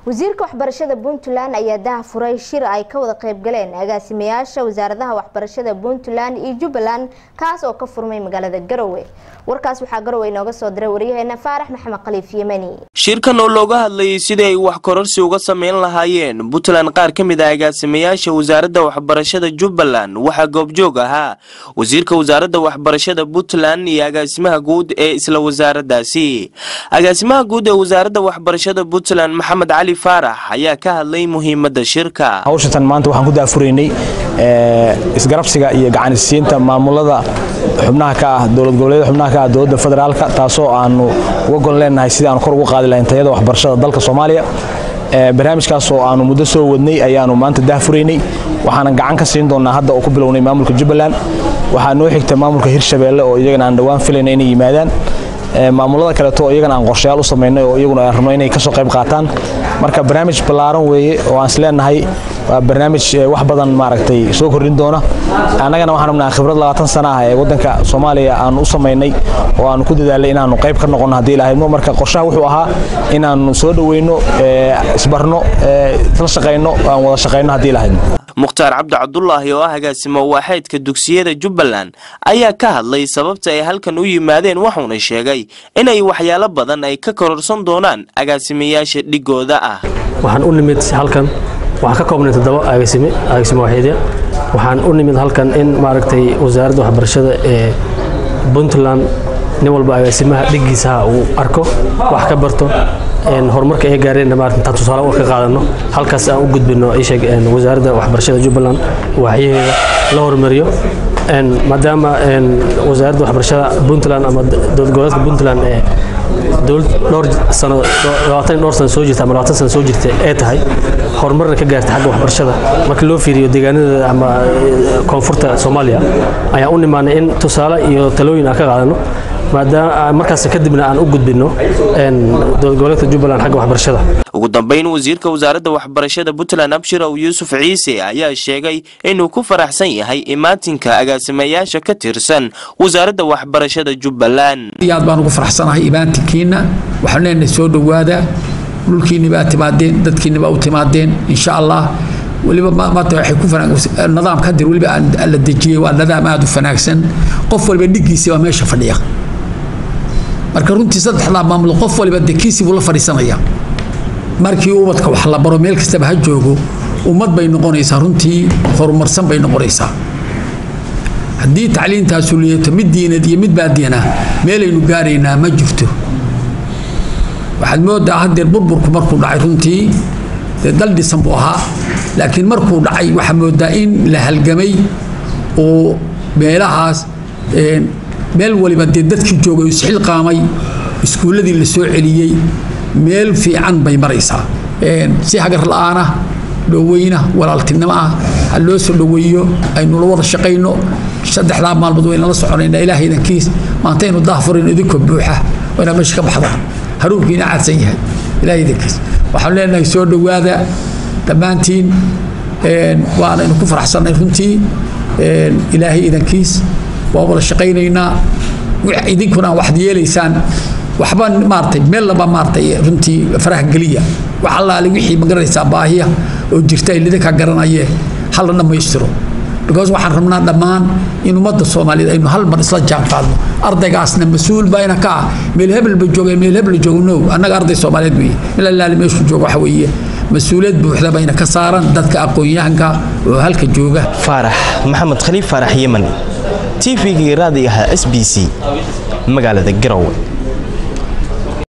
wasiirka waxbarashada puntland ayaa daha furay shir ay ka wada qaybgaleen agaasimayaasha wasaaradaha waxbarashada puntland iyo jubbaland kaas oo ka furmay magaalada garowe warkaas waxaa garowe inooga soo diray waryaheena faarax maxamed khaliif yemani shirkan oo looga hadlayay sidii ay wax kororsi uga sameyn lahaayeen puntland qaar ka mid ah agaasimayaasha wasaaradda waxbarashada jubbaland waxaa goobjoog ahaa wasiirka wasaaradda waxbarashada puntland iyo agaasimaha guud ee isla wasaaraddaasi agaasimaha guud ee wasaaradda waxbarashada puntland maxamed cali faarax ayaa ka hadlay muhiimadda shirka hawshatan maanta waxaan ku daafuraynay isgarabsiga iyo gacanisiinta maamulada xubnaha ka ah dowlad goboleeda xubnaha ka ah dowladda federaalka taasoo aanu uga gol leenahay sidii aanu kor ugu qaadi lahayn tayada waxbarashada dalka soomaaliya barnaamijkaas oo aanu muddo soo wadnay ayaanu maanta daafuraynay waxaanan gacan ka siin doonaa hadda oo ku bilownay maamulka jubbaland waxaa noo xigta maamulka hirshabeelle oo iyagana aan dhowaan filayna inay yimaadaan maamulada kaleeto iyagana aan qorshayaal u samaynay oo iyaguna aan rabno inay kasoo qayb qaataan marka barnaamij ballaaran weeye oo aan isleenahay waa barnaamij wax badan maaragtay soo kordhin doona annagana waxaan rabnaa khibrad labaatan sana ah ee waddanka soomaaliya aanu u samaynay oo aanu ku dadaalay inaanu qayb ka noqono haddii lahaydno marka qorshaha wuxuu ahaa inaanu soo dhoweyno isbarno isla shaqayno aan wada shaqayno haddii lahaydno mukhtaar cabdi cabdulaahi oo ah agaasimo waaxeedka dugsiyada jubbaland ayaa ka hadlay sababta ay halkan u yimaadeen waxuuna sheegay inay waxyaalo badan ay ka kororsan doonaan agaasimayaasha dhigooda ah waxaan u nimid halkan waxaan ka koobnay toddoba agaasime agaasime waaxeedya waxaan u nimid halkan in maaragtay wasaaradda waxbarashada ee puntland nin walba agaasimaha dhigiisaha uu arko wax ka barto horumarka ay gaareen intaan tusaale ka qaadano halkaas aan u gudbino isheeg wasaaradda waxbarashada jubbaland waaxyaheeda la horumariyo maadaama wasaaradda waxbarashada puntland ama dowlad goboleedka puntland ee dowlad dhowr sano labaatan dhowr sano soo jirta ama labaatan sano soo jirta ee tahay horumarna ka gaartay xagga waxbarashada marka loo fiiriyo deegaanada ama koonfurta soomaaliya ayaan u nimaanay in tusaale iyo talooyin aan ka qaadano maadaama markaas kadibna aan u gudbino dowlad goboleedka jubbaland xagga waxbarashada ugu dambeyn wasiirka wasaaradda waxbarashada puntland abshirow yuusuf ciise ayaa sheegay inuu ku faraxsan yahay imaatinka agaasimayaasha ka tirsan wasaaradda waxbarashada jubbaland aad baan ugu faraxsanahay imaatinkiina waxaan leenahay soo dhowaada dhulkiinni baa timaadeen dadkiinni baa u timaadeen insha allah weliba maanta waxay ku nidaamka hadir weliba la dejiyey waa nidaam aada u fanaagsan qof waliba dhigiisi baa meesha fadhiya marka runtii saddexdaa maamul qof waliba dekiisi buu la fadhiisanaya markii ubadka wax la baro meel kastaba ha joogo ummad bay noqonaysaa runtii horumarsan bay noqonaysaa haddii tacliintaasu liyato mid diinad iyo mid baadiina meelaynu gaaraynaa ma jirto waxaad moodaa hadeer burburku markuu dhacay runtii dee dal dhisan buu ahaa laakiin markuu dhacay waxaa moodaa in la halgamay oo meelahaas meel waliba dee dadkii joogay isxil qaamay iskuulladii la soo celiyey meel fiican bay maraysaa si hagar la'aana dhoweyna walaaltinimo ah ha loo soo dhoweeyo aynu la wada shaqayno saddexdaa maalmood waynala soconaynaa ilaahay idankiis maantaynu daahfurayno idinkoo buuxa waynaa meesha ka baxda haruunkiina caadsan yahay ilaahay idankiis waxaan leenahay soo dhowaada dhammaantiin waanaynu ku faraxsannay runtii ilaahay idankiis waa wada shaqaynaynaa idinkuna waxaad yeelaysaan waxba maartay meel laba maartay runtii faraha geliya wax allaale wixii magaranaysaa baahiya oo jirta lidinka garanayee hala dhammaystiro because waxaan rabnaa dhammaan in ummadda soomaaliyeed aynu hal mar isla jaan qaadno ardaygaasna mas-uul bayna ka ah meel hebelba jooga meel hebel jooga no annaga arday soomaaliyeed weeye meel allaale meeshuu jooga waxa weeye mas-uuliyad buuxda bayna ka saaran dadka aqoon-yahanka oo halka jooga faarax maxamed khaliif faarax yeman t v-gii raadigaha s b c magaalada garowe